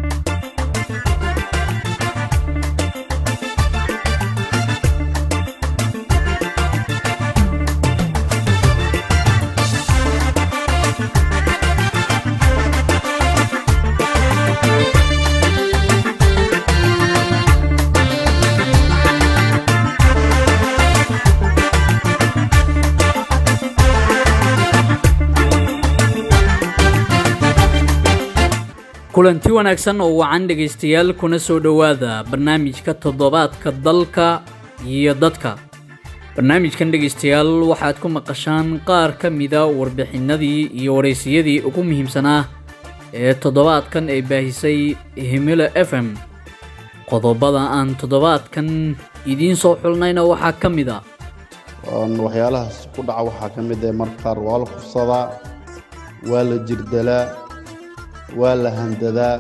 kulanti wanaagsan oo wacan dhegaystayaal kuna soo dhowaada barnaamijka toddobaadka dalka iyo dadka barnaamijkan dhegaystayaal waxaad ku maqashaan qaar ka mida warbixinadii iyo waraysiyadii ugu muhiimsanaa ee toddobaadkan ay baahisay himilo f m qodobada aan toddobaadkan idiin soo xulnayna waxaa ka mid a waxyaalahaas ku dhaca waxaa ka mid ah marka qaar waa la kufsadaa waa la jirdalaa waa la handadaa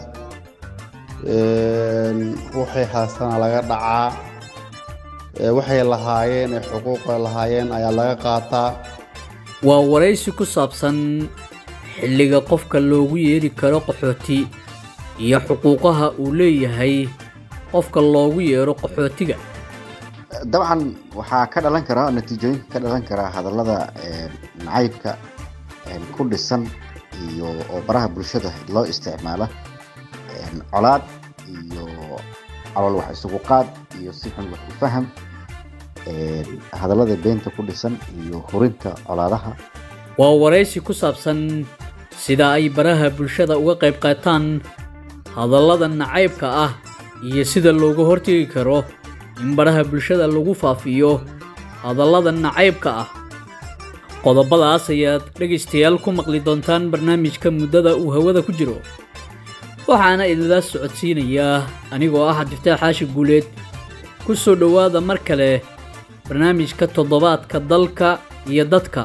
waxay haastana laga dhacaa waxay lahaayeen ee xuquuqa lahaayeen ayaa laga qaataa waa waraysi ku saabsan xilliga qofka loogu yeeri karo qaxooti iyo xuquuqaha uu leeyahay qofka loogu yeero qaxootiga dabcan waxaa ka dhalan karaa natiijooyinka ka dhalan karaa hadallada nacaybka ku dhisan iyo oo baraha bulshada loo isticmaala colaad iyo calool wax isugu qaad iyo si xun wax u faham hadallada beenta ku dhisan iyo hurinta colaadaha waa waraysi ku saabsan sida ay baraha bulshada uga qayb qaataan hadallada nacaybka ah iyo sida looga hortegi karo in baraha bulshada lagu faafiyo hadallada nacaybka ah qodobadaas ayaad dhegaystayaal ku maqli doontaan barnaamijka muddada uu hawada ku jiro waxaana idinla socodsiinayaa anigoo ah cabdiftaax xaashi guuleed ku soo dhowaada mar kale barnaamijka toddobaadka dalka iyo dadka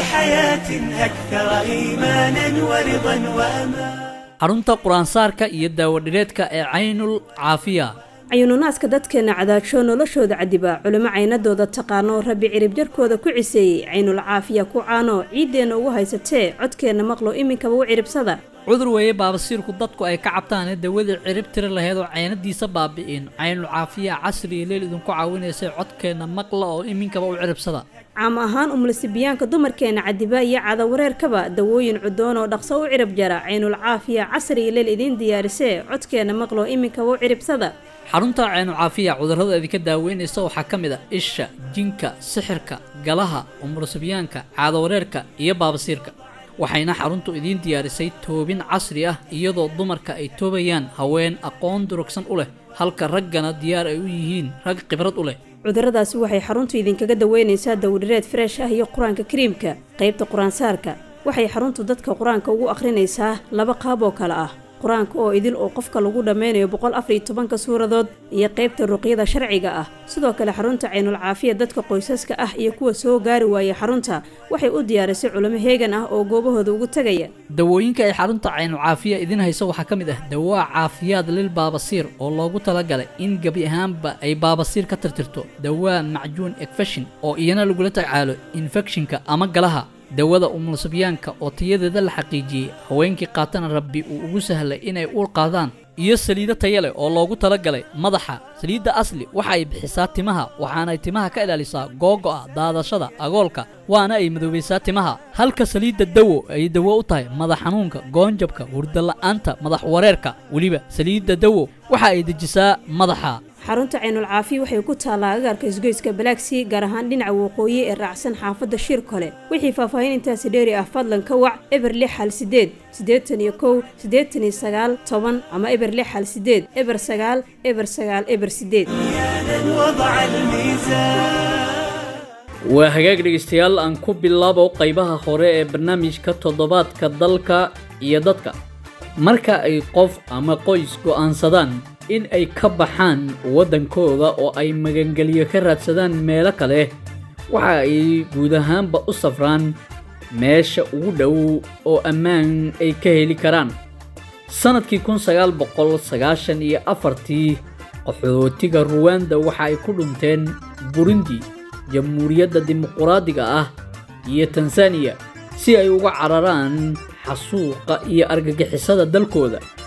xarunta qur-aansaarka iyo daawadhireedka ee caynul caafiya cayuununaaska dadkeenna cadaajoo noloshooda cadibaa culimo caynadooda taqaano rabbi cirib jarkooda ku ciseeyey caynul caafiya ku caano ciiddeenna ugu haysatee codkeenna maqlo iminkaba u ciribsada cudur weeye baabasiirku dadku ay ka cabtaanee dawadii cirib tiri lahayd oo caynadiisa baabi'in caynul caafiya casri iyo leel idinku caawinaysay codkeenna maqla oo iminkaba u ciribsada caam ahaan umulisibiyaanka dumarkeenna cadibaa iyo cadawareerkaba dawooyin cudoon oo dhaqso u cirib jara caynul caafiya casri iyo leel idiin diyaarisee codkeenna maqlo iminkaba u ciribsada xarunta caynu caafiya cudurrada idinka daaweynaysa waxaa ka mid a isha jinka sixirka galaha umursibyaanka caadawareerka iyo baabasiirka waxayna xaruntu idiin diyaarisay toobin casri ah iyadoo dumarka ay toobayaan haween aqoon durugsan u leh halka raggana diyaar ay u yihiin rag khibrad u leh cudurradaasi waxay xaruntu idinkaga daweynaysaa dawdhireed freesh ah iyo qur-aanka kariimka qaybta qur-aansaarka waxay xaruntu dadka qur-aanka ugu akhrinaysaa laba qaab oo kale ah qur-aanka oo idil oo qofka lagu dhammeynayo boqol afar iyo tobanka suuradood iyo qaybta ruqyada sharciga ah sidoo kale xarunta caynul caafiya dadka qoysaska ah iyo kuwa soo gaari waaya xarunta waxay u diyaarisay culimo heegan ah oo goobahooda ugu tegaya dawooyinka ay xarunta caynul caafiya idin hayso waxaa ka mid ah dawaa caafiyaad lil baabasiir oo loogu talagalay in gebi ahaanba ay baabasiir ka tirtirto dawaa macjuun ekfeshin oo iyana lagula tacaalo infekshinka ama galaha dawada umulsibyaanka oo tayadeeda la xaqiijiyey haweenkii qaatana rabbi uu ugu sahlay inay uur qaadaan iyo saliido taya leh oo loogu talagalay madaxa saliidda asli waxa ay bixisaa timaha waxaanay timaha ka ilaalisaa googo'a daadashada agoolka waana ay madoobaysaa timaha halka saliidda dawo ay dawo u tahay madax xanuunka goonjabka hurdala'aanta madax wareerka weliba saliidda dawo waxa ay dejisaa madaxa xarunta caynul caafiya waxay ku taallaa agaarka isgoyska balaagsii gaar ahaan dhinaca waqooyi ee raacsan xaafadda shir kole wixii faahfaahin intaasi dheeri ah fadlan ka wac eber lix hal sideed siddeetan iyo kow siddeetan iyo sagaal toban ama eber lix hal sideed eber sagaal eber sagaal eber sideed waa hagaag dhegaystayaal aan ku bilaabo qaybaha hore ee barnaamijka toddobaadka dalka iyo dadka marka ay qof ama qoys go'aansadaan in ay ka baxaan waddankooda oo ay magangelyo ka raadsadaan meelo kale waxa ay guud ahaanba u safraan meesha ugu dhow oo ammaan ay ka heli karaan sannadkii kun sagaal boqol sagaashan iyo afartii qaxootiga ruwanda waxa ay ku dhunteen burundi jamhuuriyadda dimuquraadiga ah iyo tanzaniya si ay uga cararaan xasuuqa iyo argagixisada dalkooda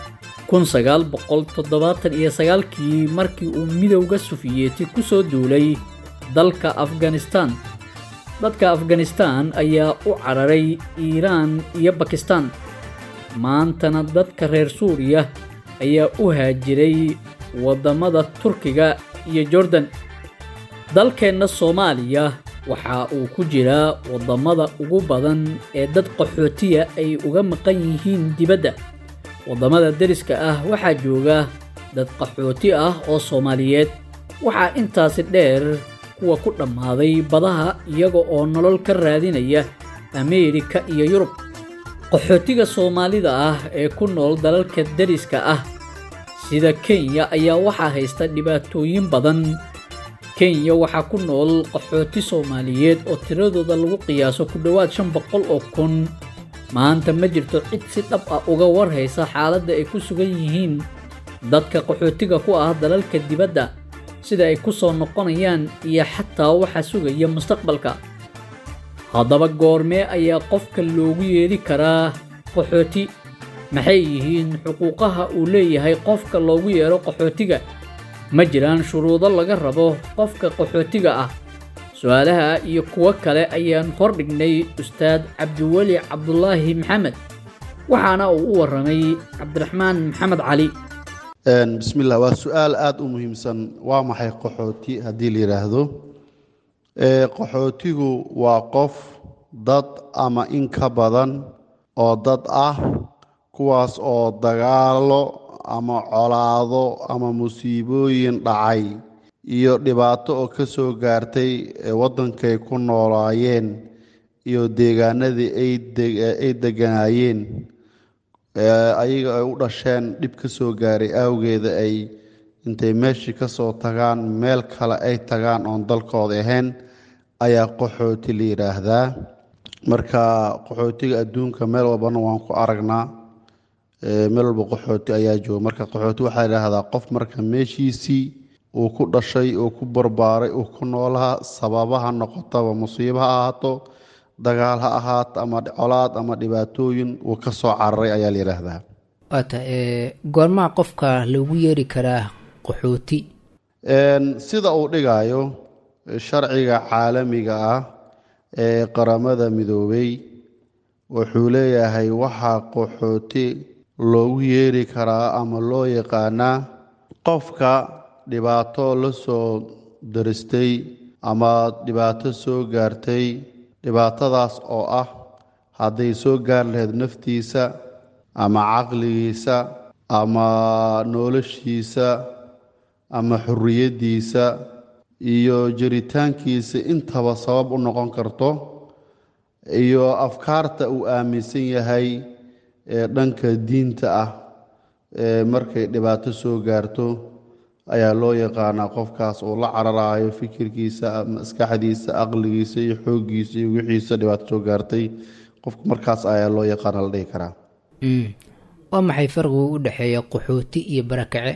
kun sagaal boqol toddobaatan iyo sagaalkii markii uu midowda sufiyeeti ku soo duulay dalka afganistaan dadka afganistaan ayaa u cararay iiraan iyo bakistaan maantana dadka reer suuriya ayaa u haajiray waddamada turkiga iyo jordan dalkeenna soomaaliya waxa uu ku jiraa waddamada ugu badan ee dad qaxootiya ay uga maqan yihiin dibadda waddamada deriska ah waxaa jooga dad qaxooti ah oo soomaaliyeed waxaa intaasi dheer kuwa ku dhammaaday badaha iyaga oo nolol ka raadinaya ameerika iyo yurub qaxootiga soomaalida ah ee ku nool dalalka deriska ah sida kenya ayaa waxaa haysta dhibaatooyin badan kenya waxaa ku nool qaxooti soomaaliyeed oo tiradooda lagu qiyaaso ku dhowaad shan boqol oo kun maanta ma jirto cid si dhab ah uga warhaysa xaaladda ay ku sugan yihiin dadka qaxootiga ku ah dalalka dibadda sida ay ku soo noqonayaan iyo xataa waxa sugaya mustaqbalka haddaba goormee ayaa qofka loogu yeedhi karaa qaxooti maxay yihiin xuquuqaha uu leeyahay qofka loogu yeedho qaxootiga ma jiraan shuruudo laga rabo qofka qaxootiga ah su-aalaha iyo kuwo kale ayaan hordhignay ustaad cabdiweli cabdulaahi maxamed waxaana uu u warramay cabdiraxmaan maxamed cali bismillah waa su-aal aada u muhiimsan waa maxay qaxooti haddii la yidhaahdo qaxootigu waa qof dad ama in ka badan oo dad ah kuwaas oo dagaalo ama colaado ama musiibooyin dhacay iyo dhibaato oo ka soo gaartay waddankay ku noolaayeen iyo deegaanadii ay deganaayeen ayaga ay u dhasheen dhib ka soo gaaray awgeeda ay intay meeshii ka soo tagaan meel kale ay tagaan oon dalkooda ahayn ayaa qaxooti la yidhaahdaa marka qaxootiga adduunka meel walbana waan ku aragnaa meel walba qaxooti ayaa jooga marka qaxooti waxaa yidhaahdaa qof marka meeshiisii uu ku dhashay uu ku barbaaray uu ku noolaha sababaha noqotaba musiibo ha ahaato dagaal ha ahaato ama colaad ama dhibaatooyin uu ka soo cararay ayaa la yidhaahdaa waata goormaa qofka lagu yeeri karaa qaxooti sida uu dhigayo sharciga caalamiga ah ee qaramada midoobay wuxuu leeyahay waxaa qaxooti loogu yeeri karaa ama loo yaqaanaa qofka dhibaato la soo daristay ama dhibaato soo gaartay dhibaatadaas oo ah hadday soo gaar lahayd naftiisa ama caqligiisa ama noloshiisa ama xorriyaddiisa iyo jiritaankiisa intaba sabab u noqon karto iyo afkaarta uu aaminsan yahay ee dhanka diinta ah ee markay dhibaato soo gaarto ayaa loo yaqaanaa qofkaas uu la cararaayo fikirkiisa maskaxdiisa aqligiisa iyo xooggiisa iyo wixiisa dhibaato soo gaartay qofka markaas ayaa loo yaqaana la dhihi karaa waa maxay farqigu u dhexeeya qaxooti iyo barakace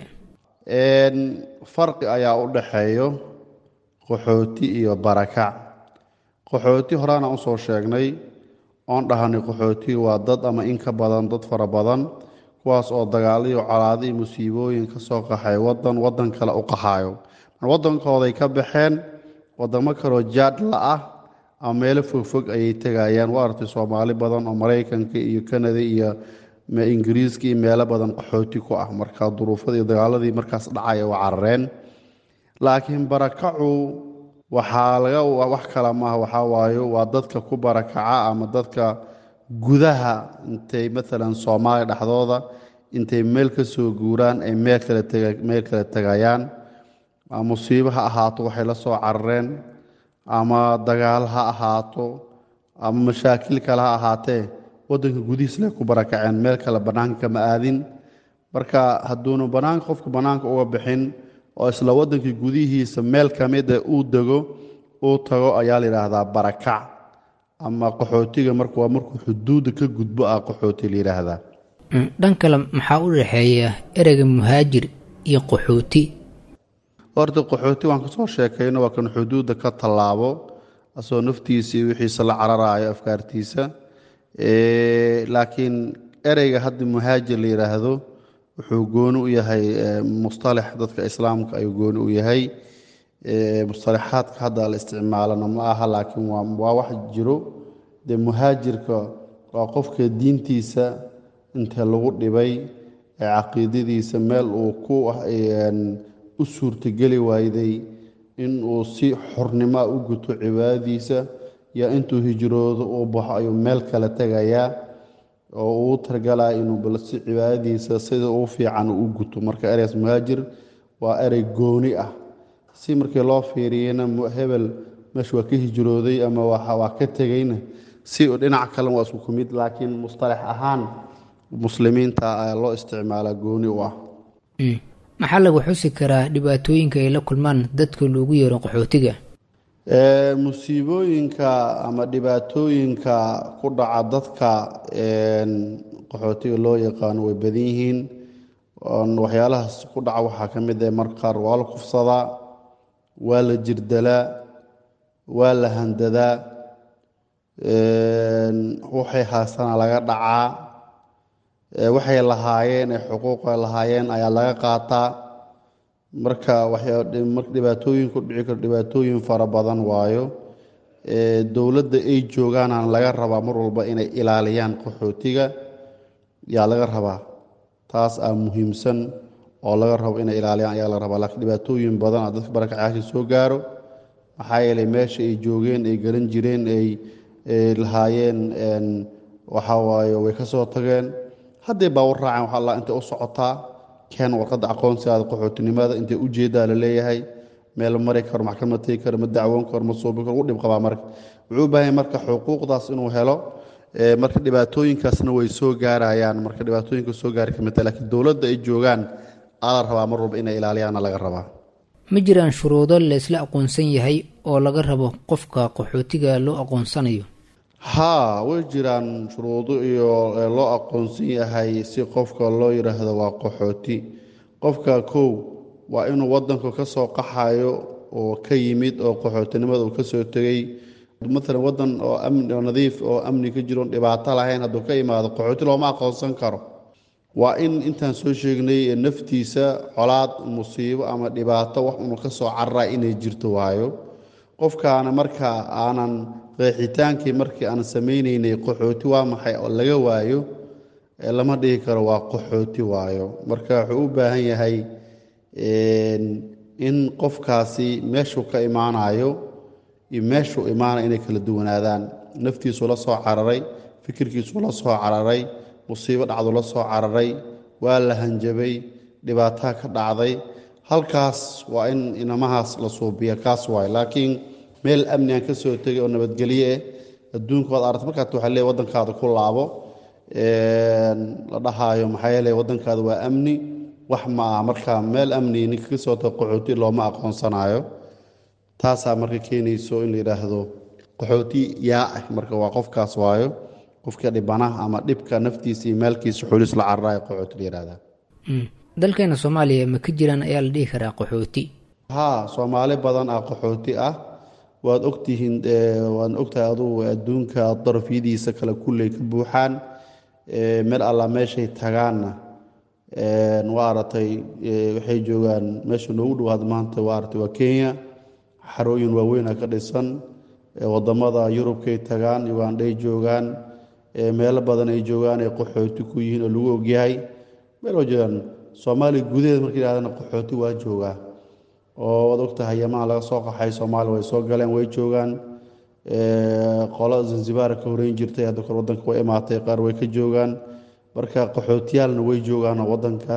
farqi ayaa u dhexeeyo qaxooti iyo barakac qaxooti horaana usoo sheegnay oon dhahanay qaxootiga waa dad ama in ka badan dad fara badan kuwaas oo dagaaliyo colaado iyo musiibooyin ka soo qaxay wadan wadan kale u qaxaayo wadankooday ka baxeen wadamo kaloo jaadla ah ama meelo fogfog ayay tegayaan waa artay soomaali badan oo maraykanka iyo kanada iyo ingiriiska iyo meelo badan qaxooti ku ah marka duruufada iyo dagaaladii markaas dhacaya waa carareen laakiin barakacu waxaa laga wax kale maaha waxaa waayo waa dadka ku barakaca ama dadka gudaha intay maalan soomaaliya dhexdooda intay meel ka soo guuraan ay meel kale meel kale tegayaan musiibo ha ahaato waxay la soo carareen ama dagaal ha ahaato ama mashaakil kale ha ahaatee wadanka gudihiisle ku barakaceen meel kale bannaanka kama aadin marka hadduunu bannaanka qofka bannaanka uga bixin oo isla waddankii gudihiisa meel ka mida uu dego uu tago ayaa la yidhaahdaa barakac ama qaxootiga marka waa markuu xuduudda ka gudbo ah qaxooti la yidhaahdaa dhan kale maxaa u dhexeeya ereyga muhaajir iyo qaxooti horta qaxooti waan kasoo sheekayno waa kan xuduudda ka tallaabo asoo naftiisa iyo wixiisa la cararaayo afkaartiisa laakiin ereyga hadda muhaajir la yidhaahdo wuxuu gooni u yahay mustalax dadka islaamka ayuu gooni u yahay mustalaxaadka hadda la isticmaalana ma aha laakiin waa wax jiro dee muhaajirka waa qofka diintiisa inta lagu dhibay ee caqiidadiisa meel uu ku u suurtogeli waayday inuu si xornimoa u guto cibaadadiisa iyo intuu hijroodo uu baxo ayuu meel kale tegayaa oo uu targalaa inuu balsi cibaadadiisa sida uu fiican u guto marka ereys muhaajir waa erey gooni ah si markii loo fiiriyana hebel meesha waa ka hijrooday ama waa ka tegayna si dhinac kalen waa isku kumid laakiin mustalax ahaan muslimiinta ayaa loo isticmaalaa gooni u ah maxaa lagu xusi karaa dhibaatooyinka ay la kulmaan dadka loogu yeero qaxootiga musiibooyinka ama dhibaatooyinka ku dhaca dadka qaxootiga loo yaqaano way badan yihiin waxyaalahaas ku dhaca waxaa ka mid ah marka qaar waa la kufsadaa waa la jirdalaa waa la handadaa waxay haastana laga dhacaa waxay lahaayeen ee xuquuqa lahaayeen ayaa laga qaataa marka dhibaatooyin ku dhici karo dhibaatooyin fara badan waayo dowladda ay joogaanaan laga rabaa mar walba inay ilaaliyaan qaxootiga yaa laga rabaa taas aa muhiimsan oo laga rabo inay ilaaliyaan ayaa laga rabaa laakiin dhibaatooyin badan a dadka barakacyaasha soo gaaro maxaa yeelay meesha ay joogeen ay garan jireen ay lahaayeen waxaa waaye way ka soo tageen hadday baawar raaceen waxaa la intay u socotaa keen warqadda aqoonsigaada qaxootinimada intay u jeedaa la leeyahay meel mari karo maxkamad tegi karo ma dacwoon karo ma suubi karo u dhib qabaa marka wuxuu u baahan marka xuquuqdaas inuu helo marka dhibaatooyinkaasna way soo gaarayaan marka dhibaatooyinka soo gaari kamidta laakiin dowladda ay joogaan ala rabaa mar walba inay ilaaliyaana laga rabaa ma jiraan shuruudo laysla aqoonsan yahay oo laga rabo qofka qaxootiga loo aqoonsanayo haa way jiraan shuruudo iyo loo aqoonsan yahay si qofka loo yidhaahdo waa qaxooti qofka kow waa inuu wadanku ka soo qaxayo oo ka yimid oo qaxootinimada uu ka soo tegey maalan wadan oo amni oo nadiif oo amni ka jiroon dhibaato lahayn hadduu ka imaado qaxooti looma aqoonsan karo waa in intaan soo sheegnay naftiisa colaad musiibo ama dhibaato wax unu ka soo cararaa inay jirto waayo qofkaana marka aanan qeexitaankii markii aan samaynaynay qaxooti waa maxay oo laga waayo lama dhihi karo waa qaxooti waayo marka wuxuu u baahan yahay in qofkaasi meeshuu ka imaanayo iyo meeshuu imaanaya inay kala duwanaadaan naftiisuu la soo cararay fikirkiisuu la soo cararay musiibo dhacdu la soo cararay waa la hanjabay dhibaataa ka dhacday halkaas waa in inamahaas la suubiya kaas waay laakiin meel amni aan ka soo tegay oo nabadgelye eh adduunka waad aragta markaat waxaa leey waddankaada ku laabo la dhahaayo maxaa yeele waddankaada waa amni wax ma ah marka meel amni ninka ka soo tago qaxooti looma aqoonsanayo taasaa marka keenayso in la yidhaahdo qaxooti yaa ah marka waa qofkaas waayo qofka dhibanaha ama dhibka naftiisa iyo maalkiisa xulis la cararayo qaxooti la yidhahdaa dalkeena soomaaliya ma ka jiraan ayaa la dhihi karaa qaxooti haa soomaali badan ah qaxooti ah waad ogtihiin waad ogtahay adugu adduunka darafyadiisa kale kulley ka buuxaan meel alla meeshay tagaanna waa aratay waxay joogaan meesha noogu dhowaad maanta waa aratay waa kenya xarooyin waaweyna ka dhisan wadamada yurubkay tagaan ugandhay joogaan meelo badan ay joogaan ay qaxooti ku yihiin oo lagu ogyahay meel waa joogaan soomaaliya gudaheeda marka yidhahdana qaxooti waa joogaa oo waad ogtahay yamaan laga soo qaxay soomaaliya way soo galeen way joogaan qolo zanzibar ka horeyn jirtay hadda kor wadanka way imaatay qaar way ka joogaan marka qaxootiyaalna way joogaan wadanka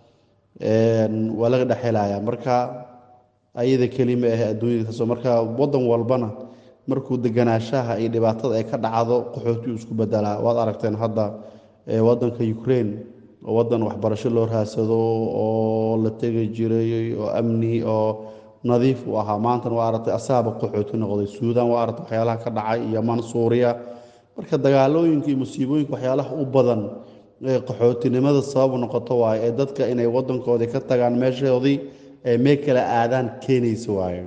waa laga dhexelaya marka ayada kelima ah adduunyada marka wadan walbana markuu deganaashaha iyo dhibaatada ay ka dhacdo qaxootiyu isku bedelaa waad aragteen hadda wadanka ukraine oo wadan waxbarasho loo raadsado oo la tegi jiray oo amni oo nadiif u ahaa maantana waa aragtay asaaba qaxooti noqday suudan waa aragtay waxyaalaha ka dhacay yaman suuriya marka dagaalooyinka iyo musiibooyinka waxyaalaha u badan ee qaxootinimada sababu noqoto waayo ee dadka inay wadankoodii ka tagaan meeshoodii ee meel kala aadaan keenaysa waayo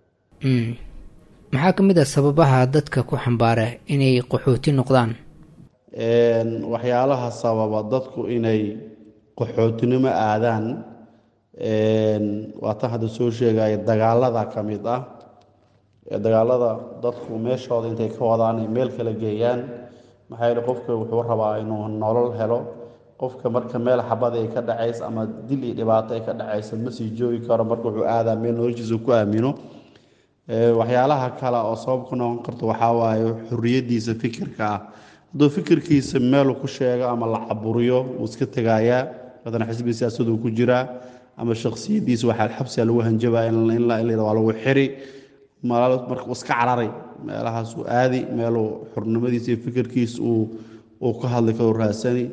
maxaa ka mid ah sababaha dadka ku xambaara inay qaxooti noqdaan waxyaalaha sababa dadku inay qaxootinimo aadaan waa tan hadda soo sheegaya dagaalada ka mid ah dagaalada dadku meeshooda intay ka wadaan ay meel kala geeyaan maxaa yeele qofka wuxuu rabaa inuu nolol helo qofka marka meel xabada ay ka dhacaysa ama dil iyo dhibaato ay ka dhacaysa ma sii joogi karo marka wuxuu aadaa meel noloshiisa ku aamino waxyaalaha kale oo sabab ku noqon karto waxaa waaye xuriyadiisa fikirka ah hadduu fikirkiisa meelu ku sheego ama la caburiyo wuu iska tegayaa badana xisbi siyaasaduu ku jiraa ama shaksiyadiisa waxaa xabsiga lagu hanjabaa in la waa lagu xiri marka iska cararay meelahaasuu aadi meeluu xurnimadiisa iyo fikirkiisa uu ka hadli karo raadsani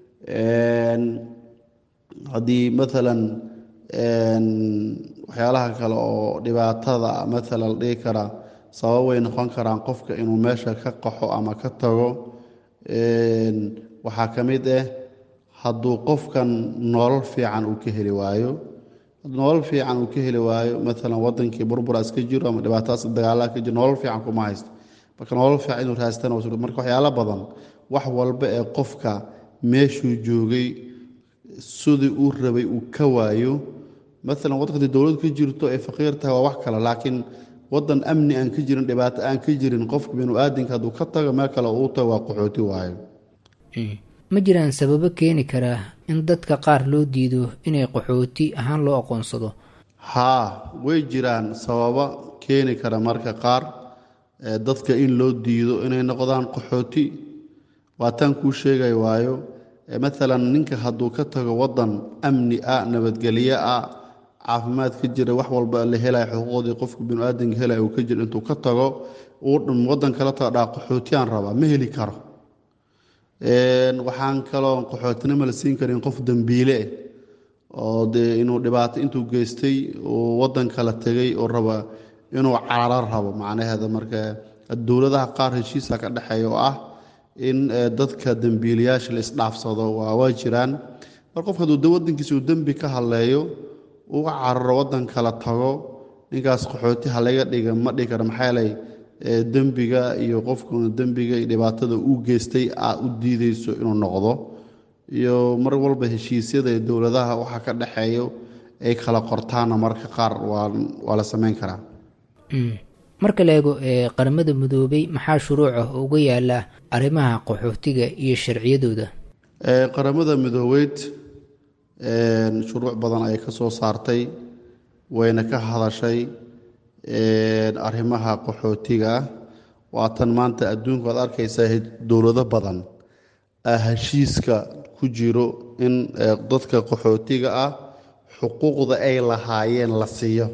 haddii maalan waxyaalaha kale oo dhibaatada maalan la dhihi karaa sabab way noqon karaan qofka inuu meesha ka qaxo ama ka tago waxaa ka mid ah hadduu qofkan nolol fiican uu ka heli waayo nolol fiican uu ka heli waayo maalan wadankii burburaas ka jiro ama dhibaatadaas dagaalaha ka jiro nolol fiican kuma haysto marka nolol fiican inuu raastana marka waxyaalo badan wax walba ee qofka meeshuu joogay sidii uu rabay uu ka waayo maalan waddankati dowlad ka jirto ee faqiir tahay waa wax kale laakiin wadan amni aan ka jirin dhibaato aan ka jirin qofka binu-aadinka hadduu ka tago meel kale uu tago waa qaxooti waayo ma jiraan sababo keeni karaa in dadka qaar loo diido inay qaxooti ahaan loo aqoonsado haa way jiraan sababo keeni kara marka qaar dadka in loo diido inay noqdaan qaxooti waataan kuu sheegay waayo maalan ninka hadduu ka tago wadan amni ah nabadgelyo ah caafimaad ka jira wax walba la helaya xuquuqdii qofka binu-aadanka helaya uu ka jira intuu ka tago uu wadan kala tago dhaa qaxootiyaan rabaa ma heli karo waxaan kaloo qaxootinimo la siin karin qof dembiile oo dee inuu dhibaato intuu geystay uu wadan kala tegay oo raba inuu cararo rabo macnaheeda marka dowladaha qaar heshiisa ka dhexeeya oo ah in dadka dembiilayaasha la isdhaafsado waa jiraan mar qofka hadduu wadankiisa uu dembi ka hadleeyo uu cararo wadan kala tago ninkaas qaxooti ha laga dhiga ma dhigi karo maxaa yeelay dembiga iyo qofkuna dembiga iyo dhibaatada uu geystay aad u diideyso inuu noqdo iyo mar walba heshiisyada ee dowladaha waxa ka dhexeeyo ay kala qortaana marka qaar waa la sameyn karaa marka la eego ee qaramada midoobay maxaa shuruuc ah oo uga yaala arrimaha qaxootiga iyo sharciyadooda qaramada midoobeyd shuruuc badan ayay ka soo saartay wayna ka hadashay arrimaha qaxootiga ah waatan maanta adduunku aad arkaysaa dowlado badan heshiiska ku jiro in dadka qaxootiga ah xuquuqda ay lahaayeen la siiyo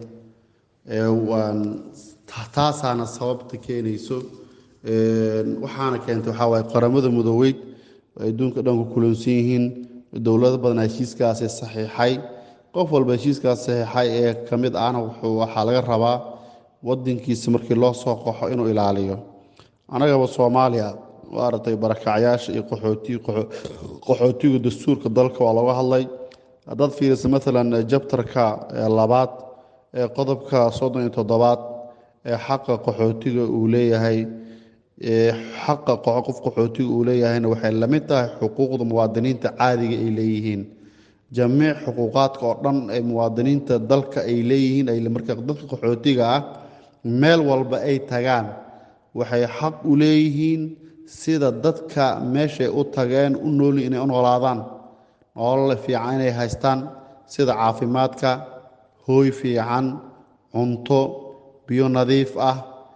taasaana sababta keenayso waxaana keentay waxaa waaye qaramada midoobeyd adduunka dhan ku kulansan yihiin dowlado badan heshiiskaasi saxiixay qof walba heshiiskaas saxiixay ee ka mid ahna waxaa laga rabaa wadankiisa markii loo soo qaxo inuu ilaaliyo annagaba soomaaliya maaragtay barakacyaasha iyo qaxootiga dastuurka dalka waa looga hadlay haddaad fiirisa maalan jabtarka labaad ee qodobka soddon iyo toddobaad ee xaqa qaxootiga uu leeyahay xaqa qof qaxootiga uu leeyahayna waxay la mid tahay xuquuqda muwaadiniinta caadiga ay leeyihiin jamiic xuquuqaadka oo dhan ee muwaadiniinta dalka ay leeyihiin marka dadka qaxootiga ah meel walba ay tagaan waxay xaq u leeyihiin sida dadka meeshay u tageen u nooli inay u noolaadaan nolol fiican inay haystaan sida caafimaadka hooy fiican cunto biyo nadiif ah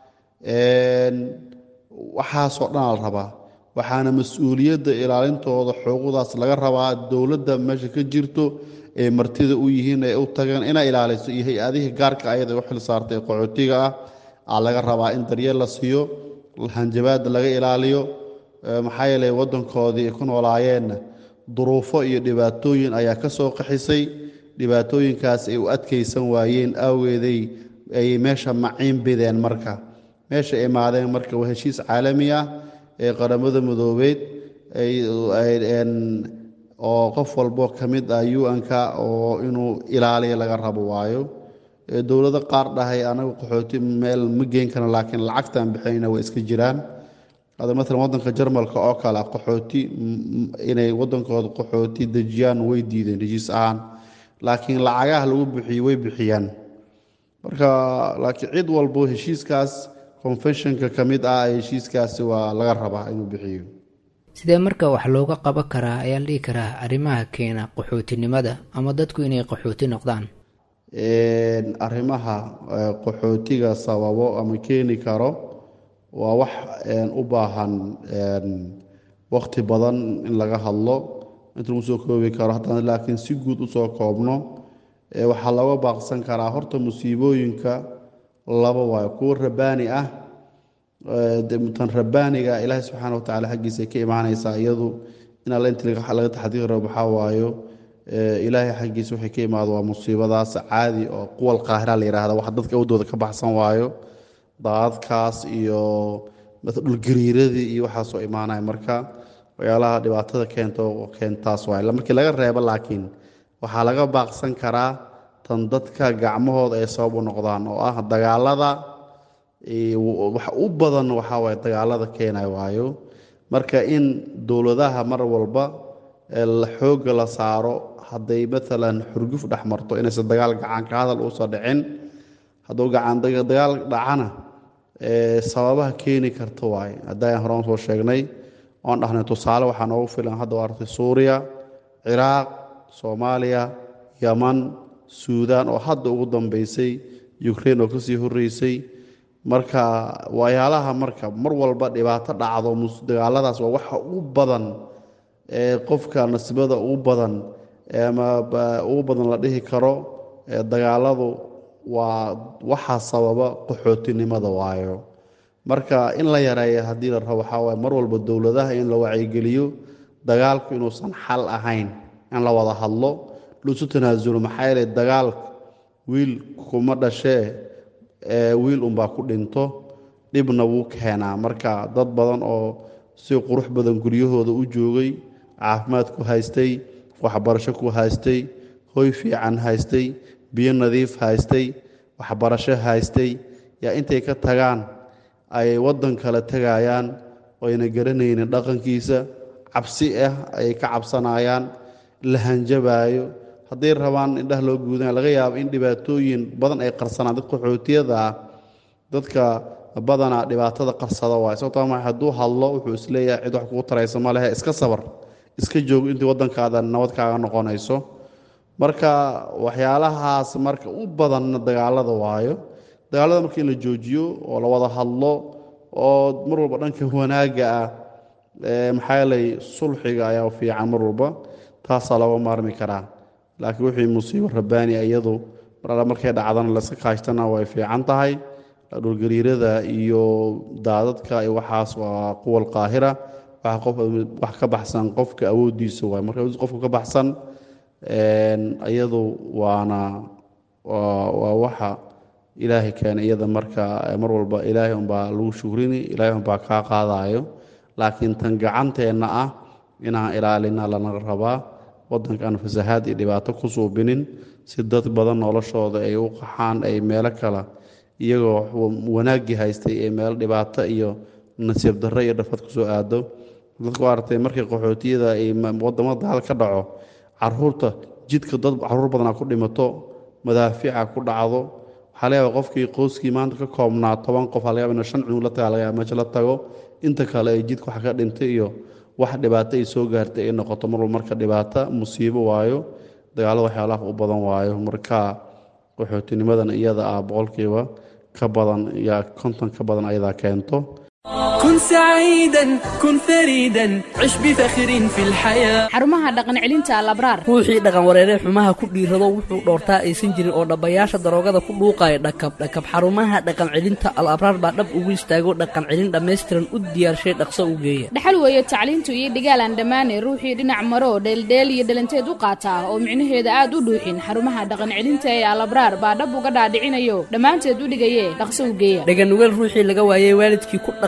waxaasoo dhan la rabaa waxaana mas-uuliyadda ilaalintooda xuquuqdaas laga rabaa dowladda meesha ka jirto ee martida u yihiin ee u tageen inay ilaaliso iyo hay-adihii gaarka ayada u xil saartay qaxootiga ah aa laga rabaa in daryeel la siiyo hanjabaada laga ilaaliyo maxaa yeelay wadankoodii ku noolaayeenna duruufo iyo dhibaatooyin ayaa ka soo qaxisay dhibaatooyinkaas ay u adkaysan waayeen awgeeday ay meesha maciin bideen marka meesha imaadeen marka waa heshiis caalami ah ee qaramada midoobeed oo qof walbo ka mid ah u-n-ka oo inuu ilaaliya laga rabo waayo dowlado qaar dhahay anagu qaxooti meel ma geen karno laakiin lacagtaan bixinayna waa iska jiraan hadda maalan waddanka jarmalka oo kale qaxooti inay waddankooda qaxooti dejiyaan way diideen heshiis ahaan laakiin lacagaha lagu bixiyey way bixiyaan marka laakiin cid walbo heshiiskaas confessionka ka mid ah heshiiskaasi waa laga rabaa inuu bixiyo sidee marka wax looga qaban karaa ayaa la dhihi karaa arrimaha keena qaxootinimada ama dadku inay qaxooti noqdaan arrimaha qaxootiga sababo ama keeni karo waa wax u baahan waqti badan in laga hadlo inta lagu soo koobi karo haddana laakiin si guud usoo koobno waxaa looga baaqsan karaa horta musiibooyinka laba waayo kuwo rabaani ah tan rabaaniga ilaahay subxaana watacaala xaggiisa ka imaanaysaa iyadu in alla inti laga taxdiiro waxaa waayo ilaahay xaggiisa waxay ka imaado waa musiibadaas caadi oo quwal qaahira la yihahda wax dadka awdooda ka baxsan waayo daadadkaas iyo dhulgariiradii iyo waxaasoo imaanaya marka waxyaalaha dhibaatada keento keentaas waay markii laga reebo laakiin waxaa laga baaqsan karaa tan dadka gacmahooda ay sabab u noqdaan oo ah dagaalada wax u badan waxaa waay dagaalada keenay waayo marka in dowladaha mar walba xoogga la saaro hadday maalan xurguf dhex marto inaysan dagaal gacanka hadal uusan dhicin hadduu dagaal dhacana sababaha keeni karta waaye haddaan horaan soo sheegnay oon dhahnay tusaale waxaa noogu filan hadda waa artay suuriya ciraaq soomaaliya yaman suudaan oo hadda ugu dambeysay ukrain oo kasii horeysay marka waxyaalaha marka mar walba dhibaato dhacdo dagaaladaas waa waxa ugu badan ee qofka nasibada ugu badan ama ugu badan la dhihi karo dagaaladu waa waxaa sababa qaxootinimada waayo marka in la yareeya haddii la rabo waxaa waaye mar walba dowladaha in la wacyigeliyo dagaalku inuusan xal ahayn in la wada hadlo lusu tanaasulo maxaa yeelay dagaalka wiil kuma dhashee wiil unbaa ku dhinto dhibna wuu keenaa marka dad badan oo si qurux badan guryahooda u joogay caafimaad ku haystay waxbarasho ku haystay hoy fiican haystay biyo nadiif haystay waxbarasho haystay yaa intay ka tagaan ay waddan kale tegayaan oyna garanaynin dhaqankiisa cabsi ah ayay ka cabsanayaan la hanjabaayo hadday rabaan indhaha loo guudana laga yaabo in dhibaatooyin badan ay qarsanaan dadka qaxootiyada ah dadka badanaa dhibaatada qarsada waay sababtoo ma hadduu hadlo wuxuu isleeyahay cid wax kugu taraysa ma lehe iska sabar iska joog intii waddankaada nabad kaaga noqonayso marka waxyaalahaas marka u badanna dagaalada waayo dagaalada marka in la joojiyo oo la wada hadlo oo mar walba dhanka wanaagga ah maxaa yeelay sulxiga ayaa fiican mar walba taasaa looga maarmi karaa laakiin wixii musiibo rabbaani iyadu mar alla markay dhacdana layska kaashtana way fiican tahay dhulgariirada iyo daadadka iyo waxaas waa quwal qaahira waxa qof wax ka baxsan qofka awoodiisa waay marka qofka ka baxsan iyadu waana waa waxa ilaahay keenay iyada marka mar walba ilaahay unbaa lagu shukrini ilaahay unbaa kaa qaadayo laakiin tan gacanteenna ah inaan ilaalina lana rabaa waddanka aan fasahaad iyo dhibaato ku suubinin si dad badan noloshooda ay u qaxaan ay meelo kale iyagoo wanaaggii haystay ee meelo dhibaato iyo nasiib darro iyo dhafad kusoo aado dadku aragtay markii qaxootiyada ay wadamada dagaal ka dhaco caruurta jidka dad caruur badanaa ku dhimato madaafiica ku dhacdo waxaa laga yaaba qofkii qoyskii maanta ka koobnaa toban qof aa laga yaaba ina shan cunug la taga laga yaaba meesha la tago inta kale ay jidka wax ka dhintay iyo wax dhibaato ay soo gaartay ay noqoto mar walba marka dhibaato musiibo waayo dagaalada waxyaalaha u badan waayo marka qaxootinimadan iyada ah boqolkiiba ka badan yaa konton ka badan ayadaa keento كن سعيدا كن فريدا عش بفخر في الحياة xarumaha dhaqan celinta alabraar ruuxii dhaqan wareeree xumaha ku dhiirado wuxuu dhoortaa aysan jirin oo dhabbayaasha daroogada ku dhuuqaya dhakab dhakab xarumaha dhaqan celinta al abraar baa dhab ugu istaago dhaqan celin dhammaystiran u diyaarshay dhaqso u geeya dhaxal weeye tacliintu iyo dhigaalaan dhammaane ruuxii dhinac maro dheeldheel iyo dhalanteed u qaata oo micnaheeda aad u dhuuxin xarumaha dhaqan celinta ee alabraar baa dhab uga dhaadhicinayo dhammaanteed u dhigaye dhaqso u geeya dhaganugeel ruuxii laga waayey waalidkii ku dhaqan xumaa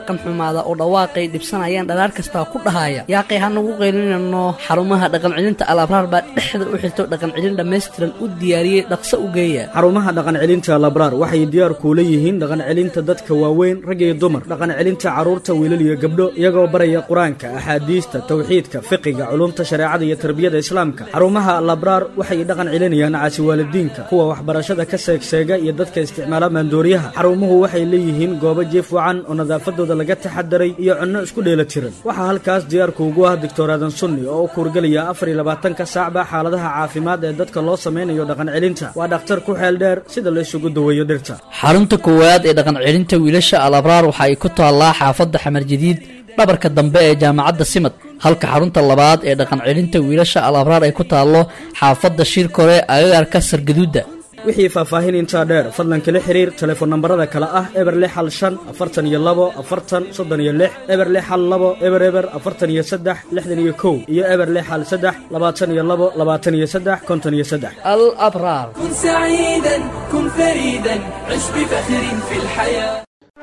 imaada oo dhawaaqay dhibsanayaan dhalaar kastaa ku dhahaya yaaqay ha nagu qaylinayno xarumaha dhaqancelinta alabraar baa dhexda u xirto dhaqancelin dhammaystiran u diyaariyey dhaqso u geeya xarumaha dhaqancelinta labraar waxay diyaar kuula yihiin dhaqancelinta dadka waaweyn rag iyo dumar dhaqancelinta carruurta wiilal iyo gabdho iyagoo baraya qur-aanka axaadiista tawxiidka fiqiga culumta shareecada iyo tarbiyada islaamka xarumaha labraar waxay dhaqan celinayaan caasiwaalidiinka kuwa waxbarashada ka seegseega iyo dadka isticmaala maandooriyaha xarumuhu waxay leeyihiin goobo jiif wacan oo nadaafadooda laga taxadaray iyo cunno isku dheela tiran waxaa halkaas diyaarku ugu ah doctor aadan sunni oo u kuurgelaya afar iyo labaatanka saacba xaaladaha caafimaad ee dadka loo samaynayo dhaqan celinta waa dhakhtar ku xeel dheer sida la isugu daweeyo dhirta xarunta koowaad ee dhaqan celinta wiilasha alabraar waxa ay ku taallaa xaafadda xamar jadiid dhabarka dambe ee jaamacadda simad halka xarunta labaad ee dhaqan celinta wiilasha alabraar ay ku taallo xaafadda shirkore agagaarka sargaduudda wixii faahfaahin intaa dheer fadlan kala xiriir telefoon nambarada kale ah eber lix hal shan afartan iyo labo afartan soddon iyo lix eber lix hal labo eber eber afartan iyo saddex lixdan iyo kow iyo eber lix hal saddex labaatan iyo labo labaatan iyo saddex konton iyo saddex alabraar كن سعيدا كن فريدا عش بفخر في الحياة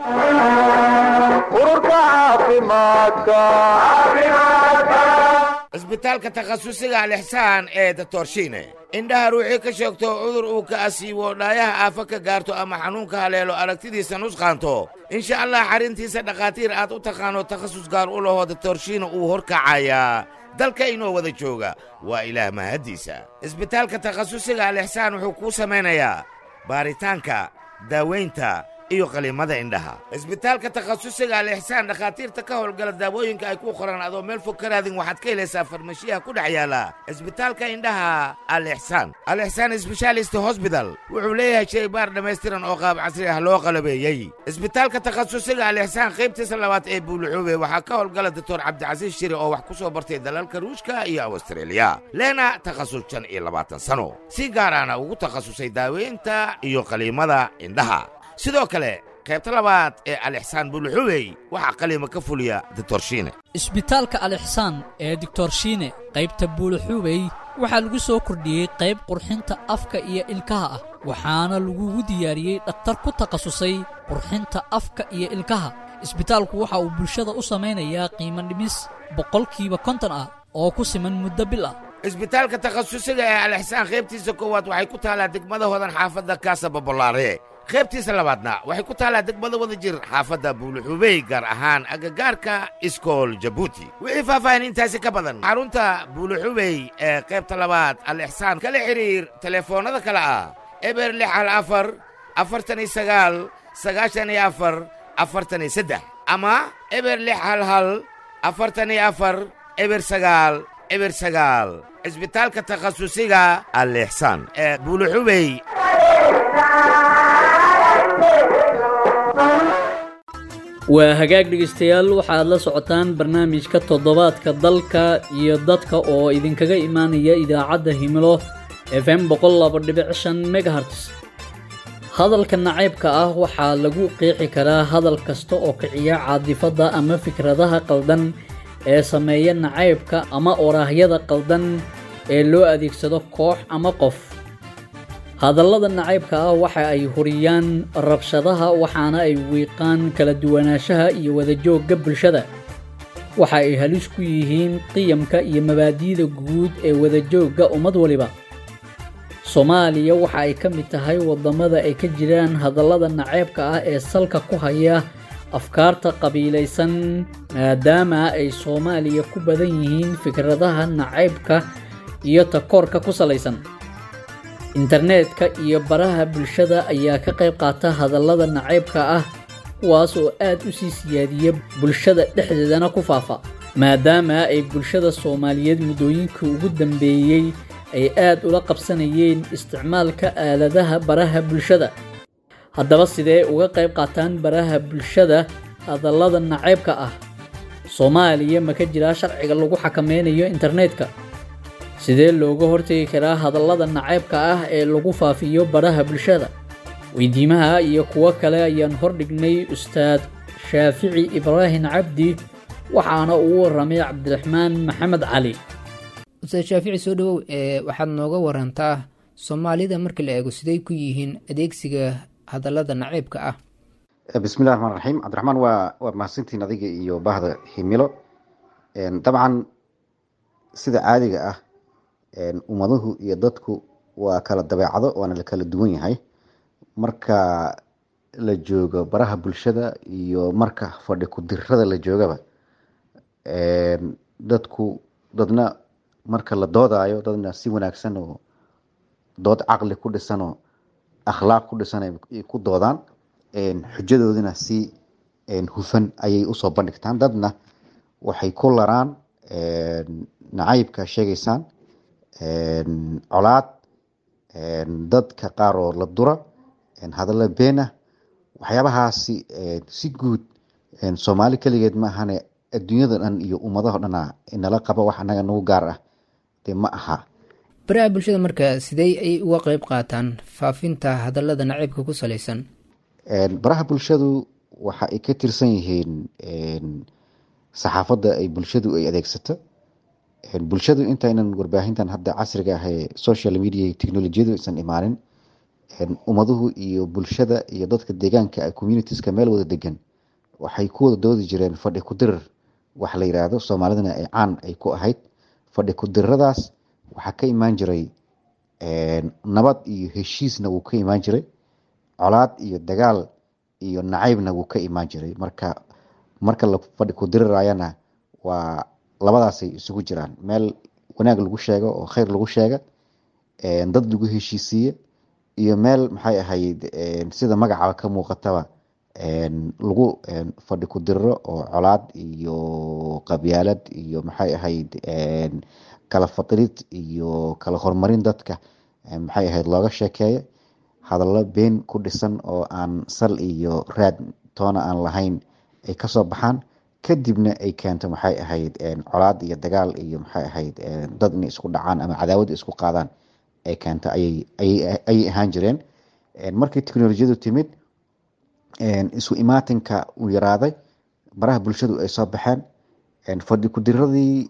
cisbitaalka takhasusiga alixsaan ee datorshiine indhaha ruuxii ka sheegto cudur uu ka asiibo dhaayaha aafa ka gaarto ama xanuunka haleelo aragtidiisa nusqaanto insha allah xarrintiisa dhakhaatiir aad u taqaano takhasus gaar u laho datorshiine uu horkacayaa dalka inoo wada jooga waa ilaah mahaddiisa cisbitaalka takhasusiga alixsaan wuxuu kuu samaynayaa baaritaanka daawaynta iyo qaliimada indhaha cisbitaalka takhasusiga alixsaan dhakhaatiirta ka howlgala daawooyinka ay ku qoran adoo meel fog ka raadin waxaad ka helaysaa farmashiyaha ku dhex yaala cisbitaalka indhaha alixsaan alixsaan sbeshaalist hosbital wuxuu leeyahay shaybaar dhammaystiran oo qaab casri ah loo qalabeeyey cisbitaalka takhasusiga alixsaan qaybtiisa labaad ee buuluxuube waxaa ka howlgala doctor cabdicasiis shiri oo wax ku soo bartay dalalka ruushka iyo awstreeliya leena takhasus shan iyo labaatan sano si gaaraana ugu takhasusay daaweynta iyo qaliimada indhaha sidoo kale qaybta labaad ee alixsaan buluxubey waxaa qaliima ka fuliya ditorshiine isbitaalka alixsaan ee doctorshiine qaybta buulaxuubey waxaa lagu soo kordhiyey qayb qurxinta afka iyo ilkaha ah waxaana lagugu diyaariyey dhakhtar ku takhasusay qurxinta afka iyo ilkaha isbitaalku waxa uu bulshada u samaynayaa qiimo dhimis boqolkiiba konton ah oo ku siman muddo bil ah isbitaalka takhasusiga ee alixsaan qaybtiisa koowaad waxay ku taallaa degmada hodan xaafadda kaasa babolaare qaybtiisa labaadna waxay ku taallaa degmada wada jir xaafadda buuluxubey gaar ahaan agagaarka iskool jabuuti wixii faahfaahin intaasi ka badan xarunta buuluxubey ee qaybta labaad alixsaan kala xidhiir telefoonnada kale ah eber lix hal afar afartan iyo sagaal sagaashan iyo afar afartan iyo saddex ama eber lix hal hal afartan iyo afar eber sagaal eber sagaal cisbitaalka takhasusiga alixsaan ee buuluxubey waa hagaag dhegaystayaal waxaad la socotaan barnaamijka toddobaadka dalka iyo dadka oo idinkaga imaanaya idaacadda himilo f m boqollabadhibcshan megaherts hadalka nacaybka ah waxaa lagu qeexi karaa hadal kasta oo kiciya caadifadda ama fikradaha qaldan ee sameeya nacaybka ama oraahyada qaldan ee loo adeegsado koox ama qof hadallada nacaybka ah waxa ay huriyaan rabshadaha waxaana ay wiiqaan kala duwanaanshaha iyo wadajoogga bulshada waxa ay halis ku yihiin qiyamka iyo mabaadi'da guud ee wadajoogga ummad waliba soomaaliya waxa ay ka mid tahay waddamada ay ka jiraan hadallada nacaybka ah ee salka ku haya afkaarta qabiilaysan maadaama ay soomaaliya ku badan yihiin fikradaha nacaybka iyo takoorka ku salaysan internetka iyo baraha bulshada ayaa ka qayb qaata hadallada nacaybka ah kuwaas oo aad u sii siyaadiya bulshada dhexdeedana ku faafa maadaama ay bulshada soomaaliyeed muddooyinkii ugu dambeeyey ay aad ula qabsanayeen isticmaalka aaladaha baraha bulshada haddaba sidee uga qayb qaataan baraha bulshada hadallada nacaybka ah soomaaliya ma ka jiraa sharciga lagu xakameynayo internetka sidee looga hortegi karaa hadallada nacaybka ah ee lagu faafiyo baraha bulshada weydiimaha iyo kuwo kale ayaan hordhignay ustaad shaafici ibraahim cabdi waxaana uu waramay cabdiraxmaan maxamed cali ustaad shaafici soo dhawow ee waxaad nooga warantaa soomaalida marka la eego siday ku yihiin adeegsiga hadallada naceybka ah bismillahi raxmaan raxiim cabdiraxmaan waa waa mahadsantiin adiga iyo bahda himilo dabcan sida caadiga ah ummaduhu iyo dadku waa kala dabeecado waana la kala duwan yahay marka la joogo baraha bulshada iyo marka fadhi ku-dirrada la joogaba dadku dadna marka la doodayo dadna si wanaagsan oo dood caqli ku dhisan oo akhlaaq ku dhisan ay ku doodaan xujadoodina si hufan ayay usoo bandhigtaan dadna waxay ku laraan nacaybka sheegaysaan colaad dadka qaar oo la dura hadalla beena waxyaabahaasi si guud soomaali keligeed ma ahane adduunyada dhan iyo ummadaho dhana nala qaba wax anaga nagu gaar ah dee ma aha baraha bulshada marka sidee ay uga qeyb qaataan faafinta hadallada naciibka ku salaysan baraha bulshadu waxa ay ka tirsan yihiin saxaafadda ay bulshadu ay adeegsato bulshadu intaynan warbaahintan hadda casriga ah ee social media iyo technolojiyadu aysan imaanin ummaduhu iyo bulshada iyo dadka deegaanka communitieska meel wada degan waxay ku wada doodi jireen fadhi ku-dirir wax la yiraahdo soomaalidana ay caan ay ku ahayd fadhi ku-diriradaas waxaa ka imaan jiray nabad iyo heshiisna wuu ka imaan jiray colaad iyo dagaal iyo nacaybna wuu ka imaan jiray marka marka la fadhi ku-dirirayana waa labadaasay isugu jiraan meel wanaag lagu sheego oo kheyr lagu sheega dad lagu heshiisiiye iyo meel maxay ahayd sida magacaba ka muuqataba lagu fadhi ku diriro oo colaad iyo qabyaalad iyo maxay ahayd kala fadilid iyo kala horumarin dadka maxay ahayd looga sheekeeyo hadallo been ku dhisan oo aan sal iyo raad toona aan lahayn ay kasoo baxaan kadibna ay keento maxay ahayd colaad iyo dagaal iyo maxay ahayd dad inay isku dhacaan ama cadaawada isku qaadaan ay keento ayay ayay ahaan jireen markii teknolojiyadu timid isu imaatinka uu yaraaday baraha bulshadu ay soo baxeen fadhi ku-diradii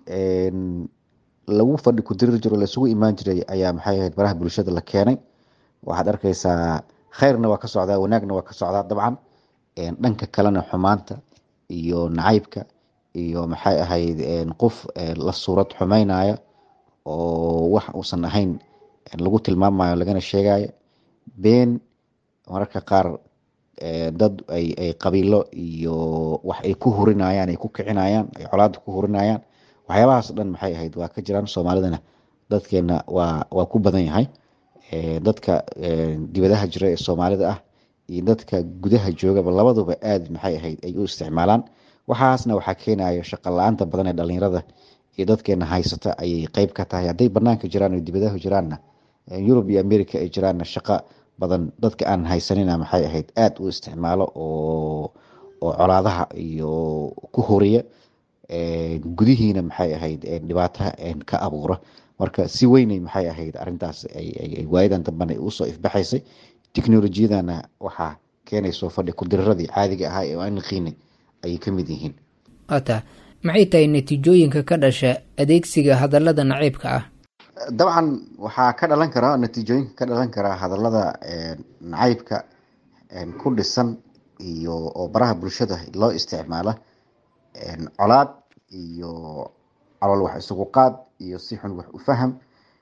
lagu fadhi ku-dirir jiro laisugu imaan jiray ayaa maxay ahayd baraha bulshada la keenay waxaad arkeysaa kheyrna waa ka socdaa wanaagna waa ka socdaa dabcan dhanka kalena xumaanta iyo nacaybka iyo maxay ahayd qof la suurad xumeynaya oo wax uusan ahayn lagu tilmaamayo lagana sheegayo been mararka qaar dad ay qabiilo iyo wax ay ku hurinayaan ay ku kicinayaan ay colaada ku hurinayaan waxyaabahaas dhan maxay ahayd waa ka jiraan soomaalidana dadkeena waa waa ku badan yahay dadka dibadaha jira ee soomaalida ah iyo dadka gudaha joogaba labaduba aad maxay ahayd ay u isticmaalaan waxaasna waxaa keenayo shaqa la-aanta badan ee dhalinyarada iyo dadkeena haysata ayay qeyb ka tahay hadday banaanka jiraan oo dibadaha jiraanna yurub iyo america ay jiraanna shaqo badan dadka aan haysanina maxay ahayd aada u isticmaalo oo oo colaadaha iyo ku horiya gudihiina maxay ahayd dhibaata ka abuura marka si weynay maxay ahayd arintaas waayadan dambana usoo ifbaxaysay teknolojiyadana waxaa keenayso fadhi ku-diriradii caadiga ahaa ee aan naqiinay ayay ka mid yihiin waata maxay tahay natiijooyinka ka dhasha adeegsiga hadallada naciibka ah dabcan waxaa ka dhalan karaa natiijooyinka ka dhalan karaa hadallada nacaybka ku dhisan iyo oo baraha bulshada loo isticmaala colaad iyo calool wax isugu qaad iyo si xun wax u faham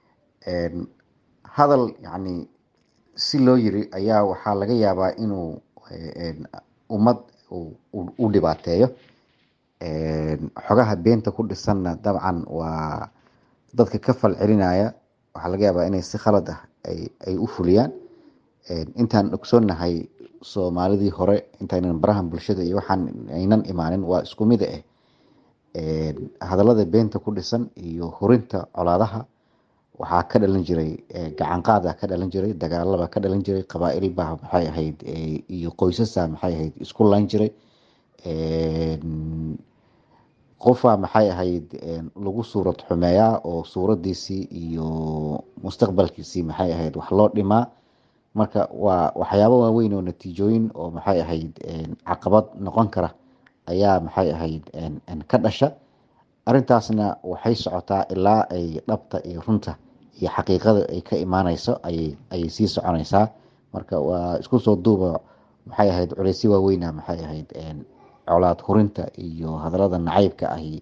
hadal yacni si loo yiri ayaa waxaa laga yaabaa inuu ummad u dhibaateeyo xogaha beenta ku dhisanna dabcan waa dadka ka fal celinaya waxaa laga yaabaa inay si khalad ah ay u fuliyaan intaan ogsoonnahay soomaalidii hore intaynan barahan bulshada iyo waxaan aynan imaanin waa isku mid ah hadallada beenta ku dhisan iyo hurinta colaadaha waxaa ka dhalan jiray gacanqaada ka dhalan jiray dagaalaba ka dhalan jiray qabaail baa maxay ahayd iyo qoysasa maxay ahayd isku layn jiray qofaa maxay ahayd lagu suurad xumeeyaa oo suuradiisii iyo mustaqbalkiisii maxay ahayd wax loo dhimaa marka waa waxyaabo waaweyn oo natiijooyin oo maxay ahayd caqabad noqon kara ayaa maxay ahayd ka dhasha arintaasna waxay socotaa ilaa ay dhabta iyo runta iyo xaqiiqada ay ka imaaneyso ayay ayay sii soconeysaa marka waa isku soo duuba maxay ahayd culeysyo waaweyna maxay ahayd colaad hurinta iyo hadallada nacaybka ahi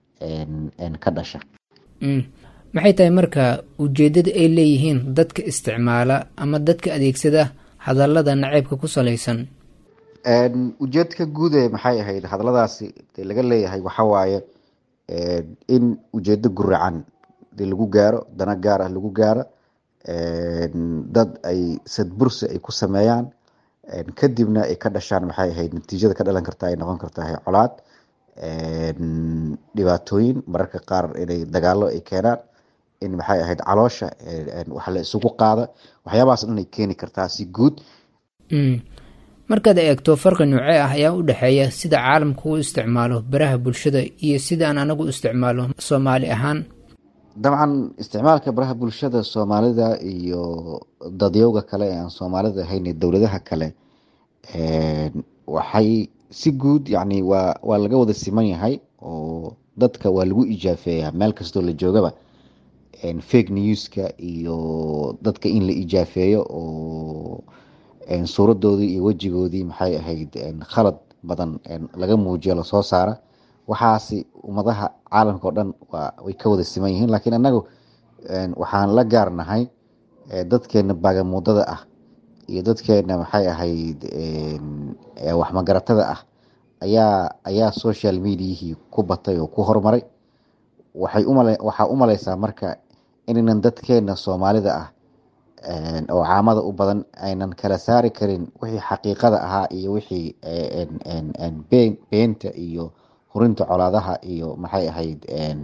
ka dhasha maxay tahay marka ujeeddada ay leeyihiin dadka isticmaala ama dadka adeegsada hadallada nacaybka ku salaysan ujeedka guud ee maxay ahayd hadalladaasi dee laga leeyahay waxaa waaye in ujeedo guracan dee lagu gaaro dana gaar ah lagu gaaro dad ay sadbursi ay ku sameeyaan kadibna ay ka dhashaan maxay ahayd natiijada ka dhalan karta ay noqon kartaa colaad dhibaatooyin mararka qaar inay dagaalo ay keenaan in maxay ahayd caloosha wax la isugu qaada waxyaabahaas dhan ay keeni kartaa si guud markaad eegto farqi noocee ah ayaa u dhexeeya sida caalamku u isticmaalo baraha bulshada iyo sida aan anagu isticmaalo soomaali ahaan dabcan isticmaalka baraha bulshada soomaalida iyo dadyowga kale ee aan soomaalida ahayn ee dowladaha kale waxay si guud yani waa waa laga wada siman yahay oo dadka waa lagu ijaafeeyaa meel kastoo la joogaba fake newska iyo dadka in la ijaafeeyo oo suuradoodii iyo wejigoodii maxay ahayd khalad badan laga muujiyo lasoo saara waxaasi ummadaha caalamka oo dhan way ka wada siman yihiin laakiin anagu waxaan la gaarnahay dadkeena baagamuudada ah iyo dadkeena maxay ahayd waxmagaratada ah ayaa ayaa social mediahii ku batay oo ku horumaray waxay umale waxaa u maleysaa marka inaynan dadkeena soomaalida ah oo caamada u badan aynan kala saari karin wixii xaqiiqada ahaa iyo wixii beenta iyo hurinta colaadaha iyo maxay ahayd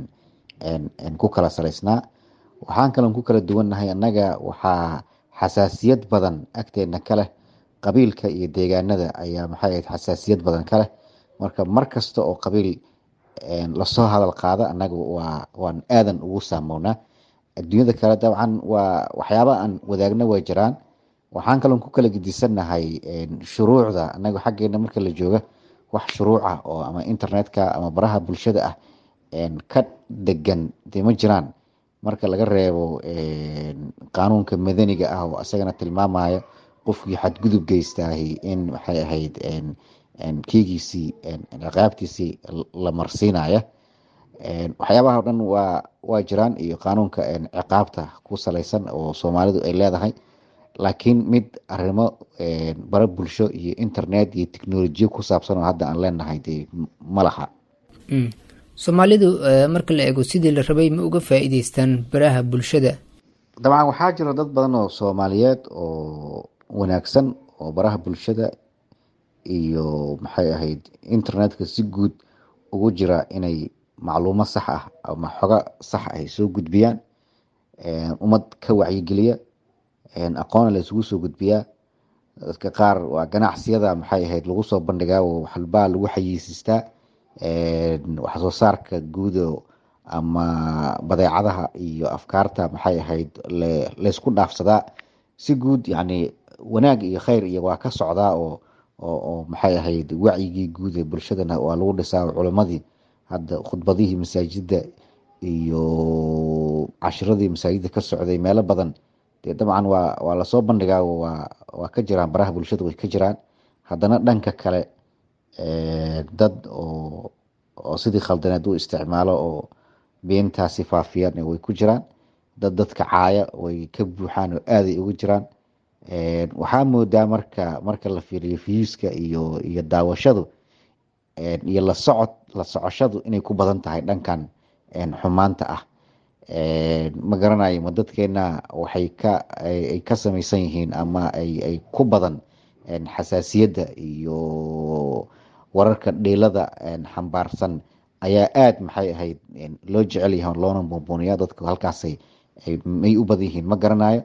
ku kala salaysnaa waxaan kaloon ku kala duwannahay annaga waxaa xasaasiyad badan agteena ka leh qabiilka iyo deegaanada ayaa maxay ahayd xasaasiyad badan ka leh marka mar kasta oo qabiil lasoo hadal qaada annaga waa waan aadan ugu saamownaa adduunyada kale dabcan waa waxyaaba aan wadaagna way jiraan waxaan kaloon ku kala gedisannahay shuruucda annaga xaggeena marka la jooga wax shuruuca oo ama internetka ama baraha bulshada ah ka degan dee ma jiraan marka laga reebo qaanuunka madaniga ah oo isagana tilmaamaya qofkii xadgudub geystaahi in maxay ahayd kiigiisii ciqaabtiisii la marsiinaya waxyaabaha o dhan waa waa jiraan iyo qaanuunka ciqaabta ku salaysan oo soomaalidu ay leedahay laakiin mid arrimo bara bulsho iyo internet iyo technolojiya ku saabsan oo hadda aan leenahay dee ma laha soomaalidu marka la eego sidii la rabay ma uga faa-iideystaan baraha bulshada dabcan waxaa jira dad badan oo soomaaliyeed oo wanaagsan oo baraha bulshada iyo maxay ahayd internetka si guud ugu jira inay macluumo sax ah ama xogo sax ah ay soo gudbiyaan ummad ka wacyigeliya aqoona la isugu soo gudbiyaa dadka qaar waa ganacsiyada maxay ahayd lagu soo bandhigaa oo waxalbaa lagu xayiisistaa waxsoo saarka guudo ama badeecadaha iyo afkaarta maxay ahayd laysku dhaafsadaa si guud yani wanaag iyo kheyr iyo waa ka socdaa oo oo maxay ahayd wacyigii guud ee bulshadana waa lagu dhisaa culimadii hadda khudbadihii masaajida iyo cashiradii masaajida ka socday meelo badan dee dabcan waa waa lasoo bandhigaa waa waa ka jiraan baraha bulshada way ka jiraan haddana dhanka kale dad oo oo sidii khaldaneed u isticmaalo oo beentaasi faafiyaan way ku jiraan dad dadka caaya way ka buuxaan oo aaday ugu jiraan waxaa moodaa marka marka la fiiriyo viewska iyo iyo daawashadu iyo la socod la socoshadu inay ku badan tahay dhankan xumaanta ah ma garanayo ma dadkeena waxay ka ay ka samaysan yihiin ama ay ay ku badan xasaasiyadda iyo wararka dhiilada xambaarsan ayaa aada maxay ahayd loo jecel yahay loona buunbuuniya dadku halkaasay may u badan yihiin ma garanayo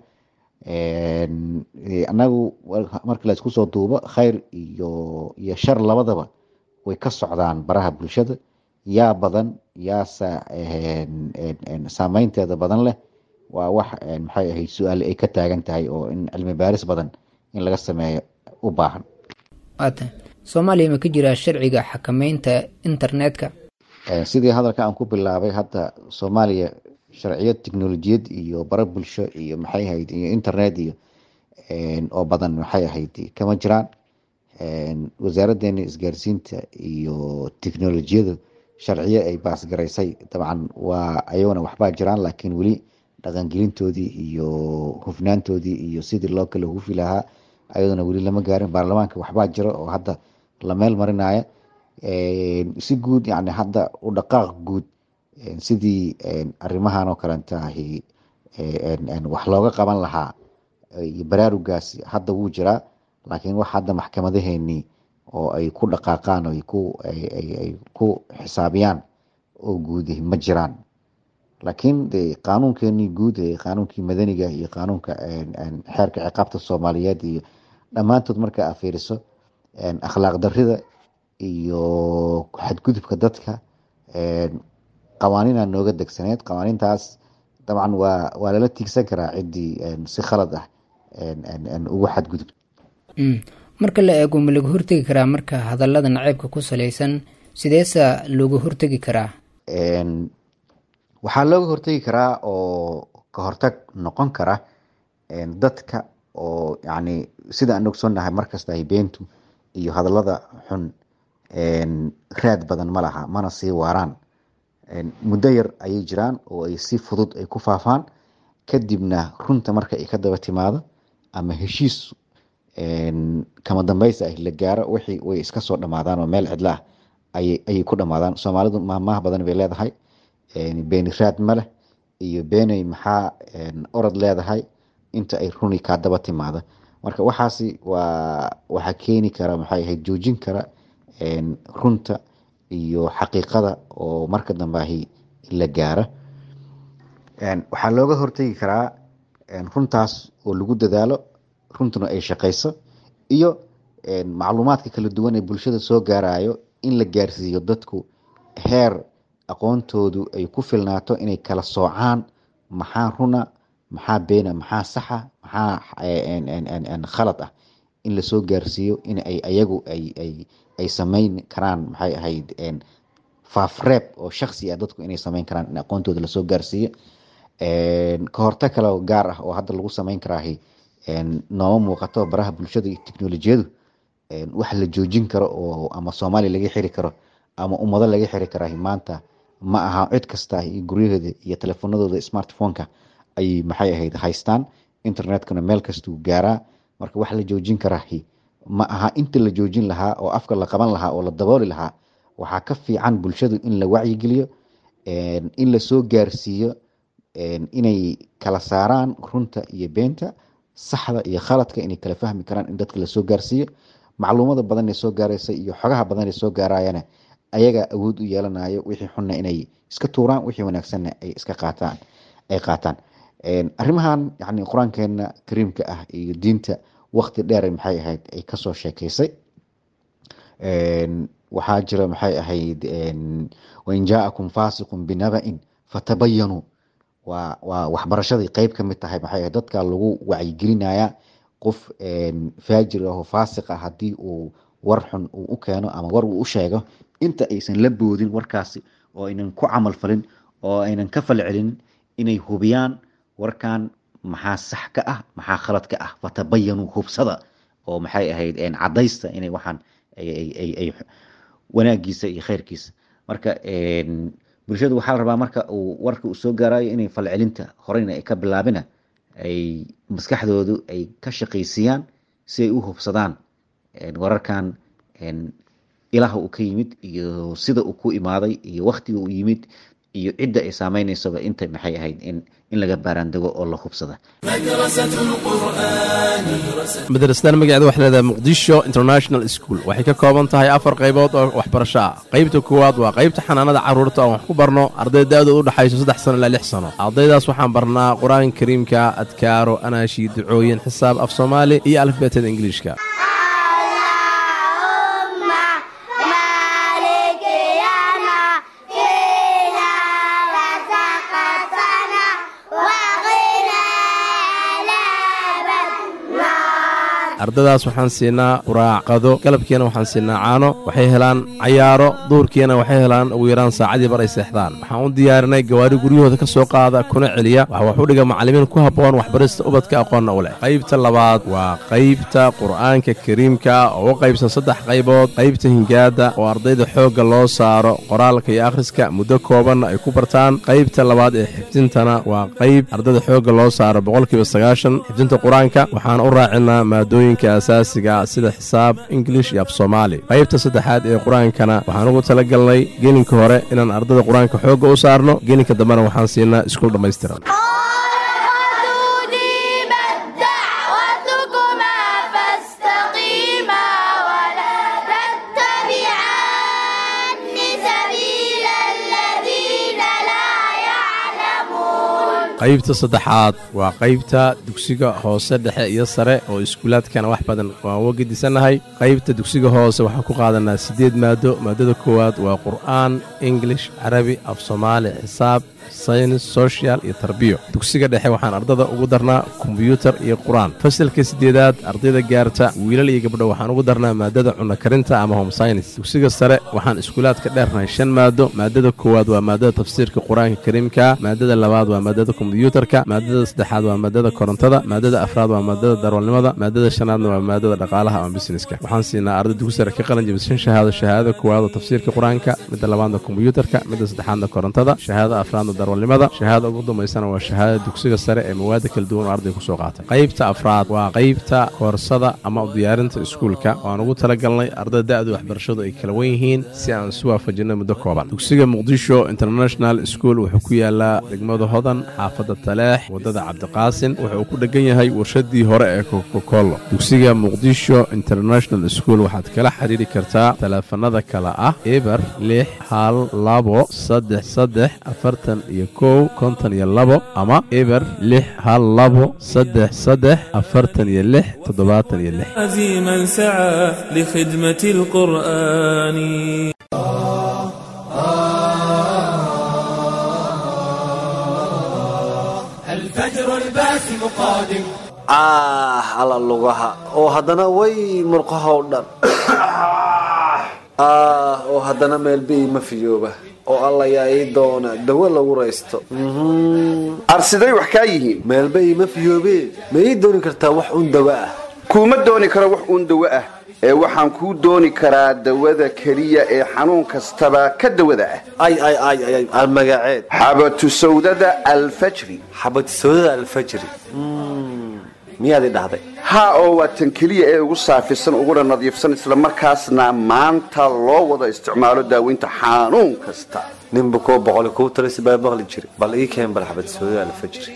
anagu marka laysku soo duubo kheyr iyo iyo shar labadaba way ka socdaan baraha bulshada yaa badan yaasa saameynteeda badan leh waa wax maxay ahayd su-aal ay ka taagan tahay oo in cilmi baaris badan in laga sameeyo u baahan waata soomaaliya ma ka jiraa sharciga xakameynta internetka sidii hadalka aan ku bilaabay hadda soomaaliya sharciyad technolojiyad iyo bara bulsho iyo maxay ahayd iyo internet iyo oo badan maxay ahayd kama jiraan wasaaraddeena isgaarsiinta iyo tiknolojiyadu sharciyo ay baasgaraysay dabcan waa ayagona waxbaa jiraan laakiin weli dhaqangelintoodii iyo hufnaantoodii iyo sidii loo kala hufi lahaa ayaduna weli lama gaarin baarlamaanka waxbaa jira oo hadda la meel marinaya si guud yani hadda u dhaqaaq guud sidii arrimahan oo kalenta ahi wax looga qaban lahaa iyo baraarugaasi hadda wuu jiraa laakiin wax hadda maxkamadaheenii oo ay ku dhaqaaqaan oo ay ku xisaabiyaan oo guud ma jiraan laakiin de qaanuunkeenii guud ee qaanuunkii madaniga iyo qaanuunka xeerka ciqaabta soomaaliyeed iyo dhammaantood marka aa fiiriso akhlaaq darida iyo xadgudubka dadka qawaaniina nooga degsaneed qawaaniintaas dabcan waa waa lala tiigsan karaa ciddii si khalad ah ugu xadgudub marka la eego ma laga hortegi karaa marka hadallada naceybka ku salaysan sideesa looga hortegi karaa waxaa looga hortegi karaa oo ka hortag noqon kara dadka oo yani sida aan ogsoonnahay markasta ay beentu iyo hadallada xun raad badan ma laha mana sii waaraan muddo yar ayay jiraan oo ay si fudud ay ku faafaan kadibna runta marka ay ka daba timaado ama heshiis kama dambaysa ah la gaaro wixii way iska soo dhamaadaan oo meel cidla ah ayay ku dhamaadaan soomaalidu maahmaah badan bay leedahay beeni raad ma leh iyo beeney maxaa orod leedahay inta ay runi kaa daba timaado marka waxaasi waa waxaa keeni kara maxay ahayd joojin kara runta iyo xaqiiqada oo marka dambeahi la gaaro waxaa looga hortegi karaa runtaas oo lagu dadaalo runtuna ay shaqayso iyo macluumaadka kala duwan ee bulshada soo gaarayo in la gaarsiiyo dadku heer aqoontoodu ay ku filnaato inay kala soocaan maxaa runa maxaa beena maxaa saxa maxaa khalad ah in lasoo gaarsiiyo in ay ayagu ay sameyn karaan maxay ahayd faafreeb oo shaksi ah dadku inay sameyn karaan in aqoontooda lasoo gaarsiiyo ka hortag kale gaar ah oo hadda lagu sameyn karaahi nooma muuqato baraha bulshada iyo teknolojiyadu wax la joojin karo oo ama soomaaliya laga xiri karo ama ummado laga xiri karaahi maanta ma aha cid kasta iyo guryaheeda iyo telefoonadooda smartphoneka ayay maxay ahayd haystaan internetkana meel kastuu gaaraa marka wax la joojin karaahi ma aha inta la joojin lahaa oo afka la qaban lahaa oo la dabooli lahaa waxaa ka fiican bulshadu in la wacyigeliyo in lasoo gaarsiiyo inay kala saaraan runta iyo beenta saxda iyo khaladka inay kala fahmi karaan in dadka lasoo gaarsiiyo macluumada badan ee soo gaaraysa iyo xogaha badan ee soo gaarayana ayagaa awood u yeelanayo wixii xunna inay iska tuuraan wixii wanaagsanna ay iska qaataan ay qaataan arrimahan yani qur-aankeena kariimka ah iyo diinta waqti dheer maxay ahayd ay kasoo sheekeysay waxaa jira maxay ahayd wain jaa'akum faasiqun binaba'in fatabayanuu waa waa waxbarashadii qeyb ka mid tahay maxay ahayd dadka lagu wacyigelinaya qof faajir ah oo faasiq ah haddii uu war xun uu u keeno ama war uu u sheego inta aysan la boodin warkaasi oo aynan ku camal falin oo aynan ka fal celin inay hubiyaan warkan maxaa sax ka ah maxaa khalad ka ah fatabayanuu hubsada oo maxay ahayd cadaysta inay waxaan ay wanaagiisa iyo khayrkiisa marka bulshadu waxaa la rabaa marka uu warka uu soo gaarayo inay falcelinta horeyna ay ka bilaabina ay maskaxdoodu ay ka shaqaysiiyaan si ay u hubsadaan wararkan ilaha uu ka yimid iyo sida uu ku imaaday iyo waktiga uu yimid iyo cidda ay saameynaysoba inta maxay ahayd in in laga baaraandego oo la hubsada madrasadan magaceeda waxay leedahay muqdisho international school waxay ka kooban tahay afar qaybood oo waxbarasho ah qaybta koowaad waa qaybta xanaanada carruurta oon wax ku barno arday da-dooda u dhexayso saddex sano ilaa lix sano ardaydaas waxaan barnaa qur-aanka kariimka adkaaro anaashi ducooyin xisaab af soomaali iyo alifbeetada ingiliishka ardadaas waxaan siinaa quraac qado galabkiina waxaan siinaa caano waxay helaan cayaaro duurkiina waxay helaan ugu yaraan saacadii bar ay seexdaan waxaan u diyaarinay gawaari guryahooda ka soo qaada kuna celiya waxa wax u dhiga macallimiin ku habboon waxbarista ubadka aqoonna u leh qaybta labaad waa qaybta qur'aanka kariimka oo u qaybsan saddex qaybood qaybta hingaada oo ardayda xoogga loo saaro qoraalka iyo akhriska muddo koobanna ay ku bartaan qaybta labaad ee xifdintana waa qayb ardayda xoogga loo saaro boqolkiiba sagaashan xifdinta qur-aanka waxaan u raacinaa maadooyinka asaasiga sida xisaab ingilish iyo af soomaali qaybta saddexaad ee qur-aankana waxaan ugu talagalnay gelinka hore inaan ardayda qur-aanka xoogga u saarno gelinka dambena waxaan siinaa iskuul dhammaystiran qaybta saddexaad waa qaybta dugsiga hoose dhexe iyo sare oo iskuulaadkana wax badan waan uga gedisannahay qaybta dugsiga hoose waxaan ku qaadanaa siddeed maado maadada koowaad waa qur'aan ingilish carabi af soomaali xisaab saynis sochial iyo tarbiyo dugsiga dhexe waxaan ardada ugu darnaa kombyuutar iyo qur-aan fasalka siddeedaad ardayda gaarta wiilal iyo gabdho waxaan ugu darnaa maadada cunno karinta ama home synis dugsiga sare waxaan iskuulaadka dheernahay shan maado maadada koowaad waa maadada tafsiirka qur-aanka kariimka maadada labaad waa maadada kombyuutarka maadada saddexaad waa maadada korontada maadada afraad waa maadada darwalnimada maadada shanaadna waa maadada dhaqaalaha ama busineska waxaan siinaa arday dugsi sare ka qalin jabishan shahaado shahaadada koowaad oo tafsiirka qur-aanka midda labaadna kombyuutarka midda saddexaadna korontada shahaadada afraadna darwalnimada shahaadada ugu dambaysana waa shahaadada dugsiga sare ee mawaada kala duwan oo arday ku soo qaatay qaybta afraad waa qaybta koorsada ama u diyaarinta iskuulka waan ugu talagalnay ardayda da'du waxbarashadu ay kala wen yihiin si aan isu waafajinno muddo kooban dugsiga muqdisho international school wuxuu ku yaalaa degmada hodan xaafadda taleex waddada cabdiqaasin wuxuu ku dhegan yahay warshadii hore ee kokokolo dugsiga muqdisho international school waxaad kala xiriiri kartaa taleefanada kale ah eber lix hal labo saddex saddex afartan iyo kow konton iyo labo ama eber lix hal labo saddex saddex afartan iyo lix toddobaatan iyo lix عزيما سعى لخدمة القرآن الفجر الباسم قادم ah alla lugaha oo haddana way murqaha oo dhan ah oo haddana meelbii ma fiyooba oo alla yaa ii doona dawo lagu raysto arsiday wax kaa yihiin meelba iima fiyoobe ma ii dooni kartaa wax un dawo ah kuuma dooni karo wax uun dawo ah ee waxaan kuu dooni karaa dawada keliya ee xanuun kastaba ka dawada ah ay ay ay ay ay magaceed xabatu sawdada alfajri xabatu sawdada alfajri miyaad i dhahday haa oo waa tan keliya ee ugu saafisan uguna nadiifsan islamarkaasna maanta loo wada isticmaalo daaweynta xanuun kasta ninba koo boqoli kuu talisi baa maqli jiri bal ii keen bal xabad sawdada alfajri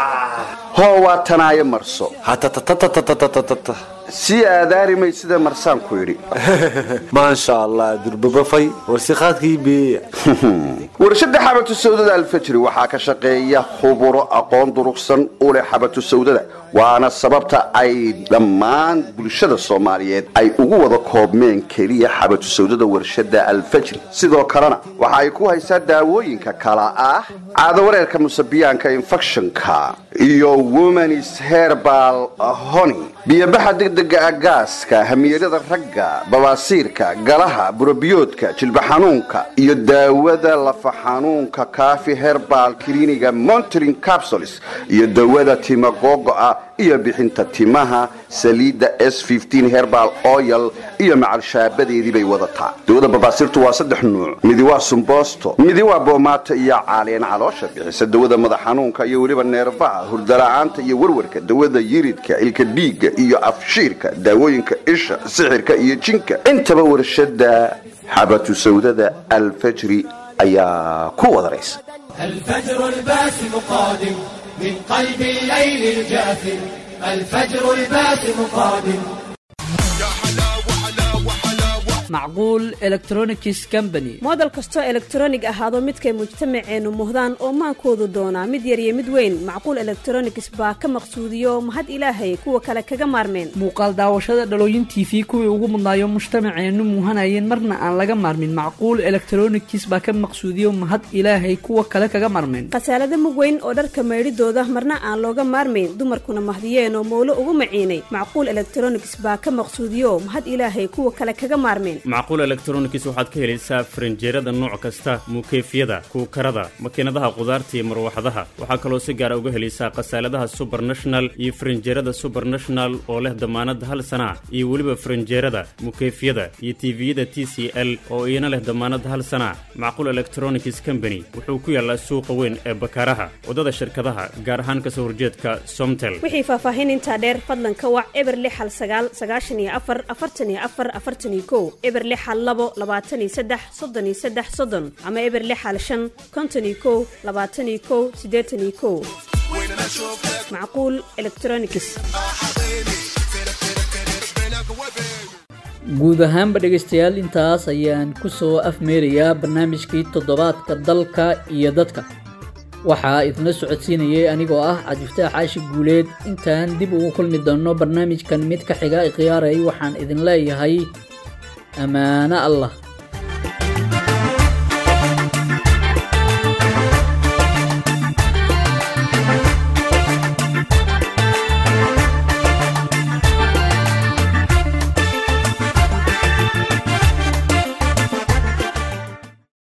hoo waa tanaayo marso hatatatatatatatata si aadaari sida marsaan ku yidhi maasha allah durbabafay warsiqaadkii beeya warshada xabatu sawdada alfajri waxaa ka shaqeeya khuburo aqoon durugsan u leh xabatu sawdada waana sababta ay dhammaan bulshada soomaaliyeed ay ugu wada koobmeen keliya xabatu sawdada warshada alfajri sidoo kalena waxa ay ku haysaa daawooyinka kala ah caadawareerka musabiyaanka infectionka iyo womanis herbal hony biyobaxa degdega ah gaaska hamiyarada ragga babaasiirka galaha burabiyoodka jilba xanuunka iyo daawada lafa xanuunka kaafi herbal kliniga montorin capsules iyo dawada tima googo'a iyo bixinta timaha saliidda s herbal oil iyo macalshaabadeedii bay wadataa dawada babaasiirtu waa saddex nuuc midi waa sumbosto midi waa boomaato iyo caaleen caloosha bixisa dawada madax xanuunka iyo weliba neerfaha hurdala'aanta iyo warwarka dawada yiridka ilka dhiigga iyo afshiirka daawooyinka isha sixirka iyo jinka intaba warshada xabatu sawdada alfajri ayaa ku wadaraysa الفجر الباسم قادم من قلب الليل الجاثم الفجر الباسم قادم macquul electronics company moodel kastoo elektronig ahaado midkay mujtamaceennu muhdaan oo maankoodu doonaa mid yar iyo mid weyn macquul elektronigs baa ka maqsuudiyo mahad ilaahay kuwa kale kaga maarmeen muuqaal daawashada dhalooyin t v kuwii ugu mudnaayo mujtamaceennu muuhanayeen marna aan laga maarmin macquul electronics baa ka maqsuudiyo mahad ilaahay kuwa kale kaga maarmeen khasaalada mug weyn oo dharka maydhidooda marna aan looga maarmayn dumarkuna mahdiyeen oo mowlo ugu maciinay macquul elektronigs baa ka maqsuudiyo mahad ilaahay kuwa kale kaga maarmeen macquul elektronics waxaad ka helaysaa farinjeerada nooc kasta muukeyfyada kuukarada makiinadaha qudaarta iyo marwaxadaha waxaa kaloo si gaara uga helaysaa khasaaladaha subernational iyo farinjeerada subernational oo leh damaanad hal sana iyo weliba farinjeerada mukeyfyada iyo tiviyada t c l oo iyana leh damaanad hal sana macquul electronics company wuxuu ku yaallaa suuqa weyn ee bakaaraha waddada shirkadaha gaar ahaan kasoo horjeedka somtel wixii faahfaahin intaa dheer fadlan ka wac eber lix hal sagaal sagaashan iyo afar afartan iyo afar afartan iyo kow eber lix hal labo labaatan iyo saddex soddon iyo saddex soddon ama eber lix hal shan konton iyo kow labaatan iyo kow siddeetan iyo kow macquul electronics guud ahaanba dhegaystayaal intaas ayaan ku soo afmeerayaa barnaamijkii toddobaadka dalka iyo dadka waxaa idinla socodsiinayay anigoo ah cabdifataax caashi guuleed intaan dib ugu kulmi doonno barnaamijkan mid ka xiga ikhiyaaray waxaan idin leeyahay ammaano allah